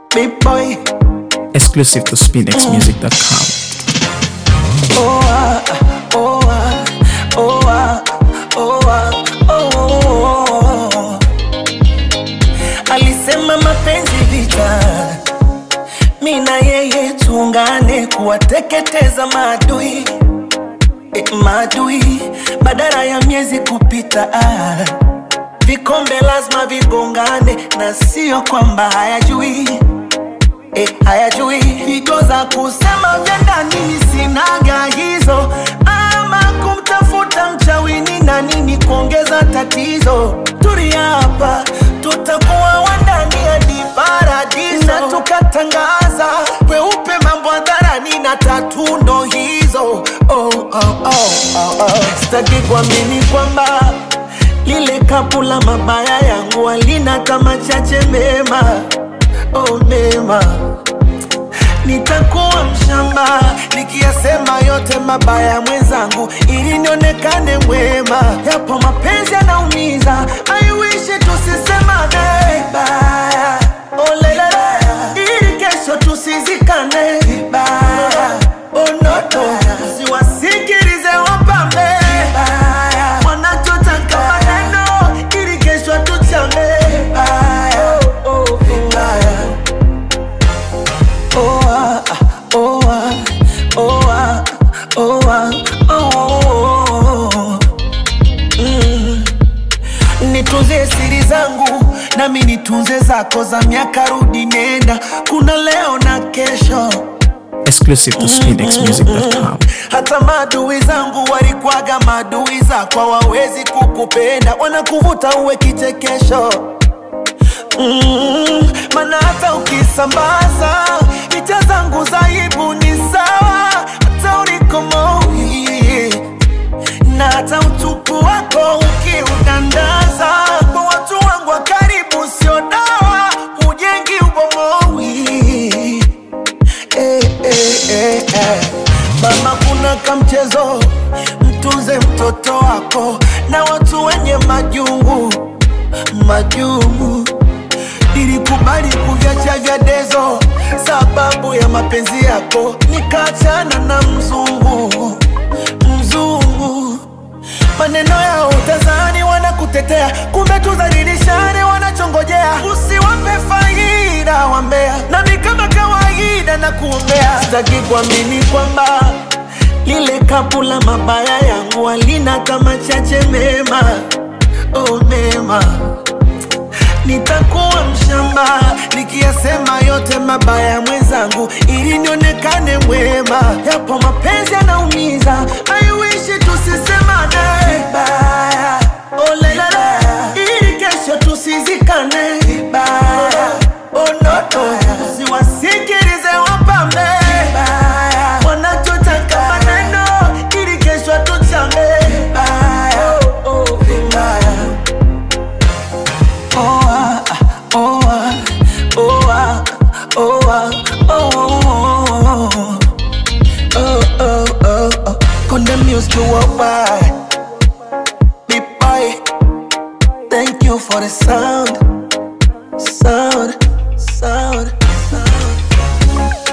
Big boy. Exclusive to SpinXMusic.com. Oh, ah, oh, ah, oh, ah, oh, ah, oh, oh, oh. Alisema mapenzi vita, mi na yeye tuungane kuwateketeza maadui e, maadui badala ya miezi kupita ah. Vikombe lazima vigongane na sio kwamba hayajui e, hayajui figo za kusema vya ndani sinaga hizo, ama kumtafuta mchawini na nini kuongeza tatizo. Tulia hapa, tutakuwa wandani hadi paradiso, na tukatangaza kweupe mambo hadharani na tatu ndo hizo. Oh, oh, oh, oh, oh. Sitaki kuamini kwamba lile kapu la mabaya yangu halina kama chache mema oh, mema nitakuwa mshamba nikiyasema yote mabaya mwenzangu ili nionekane mwema yapo mapenzi yanaumiza aiwishi tusisemane vibaya oh, lelele ili kesho tusizikane vibaya oh, noto siwasikilize wapambe vibaya wanachotaka maneno ili kesho tuchane vibaya oh, oh, vibaya Oh ah, oh ah, oh ah, oh ah, oh, oh, oh. Mm. Nitunze siri zangu nami nitunze zako za miaka rudi nenda, kuna leo na kesho. Exclusive to SpinXMusic.com. Hata maadui zangu walikwaga maadui zako, hawawezi kukupenda, wanakuvuta uwe kichekesho mm, maana hata ukisambaza picha zangu za aibu ni sawa, hata ulikomoi na hata utupu wako ukiudandaza kwa watu wangu wa karibu, sio dawa, ujengi ubomoi eh, eh, eh, eh. Mama, kuna kamchezo, mtunze mtoto wako na watu wenye majungu majungu. Nilikubali kuviacha vya dezo sababu ya mapenzi yako, nikaachana na mzungu mzungu. Maneno yao utazani wanakutetea, kumbe tudhalilishane wanachongojea. Usiwape faida wambea, nami kama kawaida na kuombea. Sitaki kuamini kwamba lile kapu la mabaya yangu halina kama chache mema, oh mema nitakuwa mshamba nikiyasema yote mabaya mwenzangu, ili nionekane mwema. Yapo mapenzi yanaumiza, aiwishi tusisemane vibaya, oh lelele, ili kesho tusizikane vibaya, oh noto, usiwasikilize wapambe vibaya, wanachotaka maneno, ili kesho tuchane vibaya, oh, oh, vibaya. Oh ah, oh ah, oh ah, oh ah, oh oh oh oh oh oh. Condemn music worldwide. Big boy, thank you for the sound, sound, sound, sound.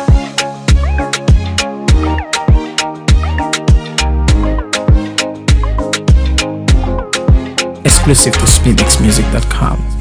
Exclusive to SpinXMusic.com.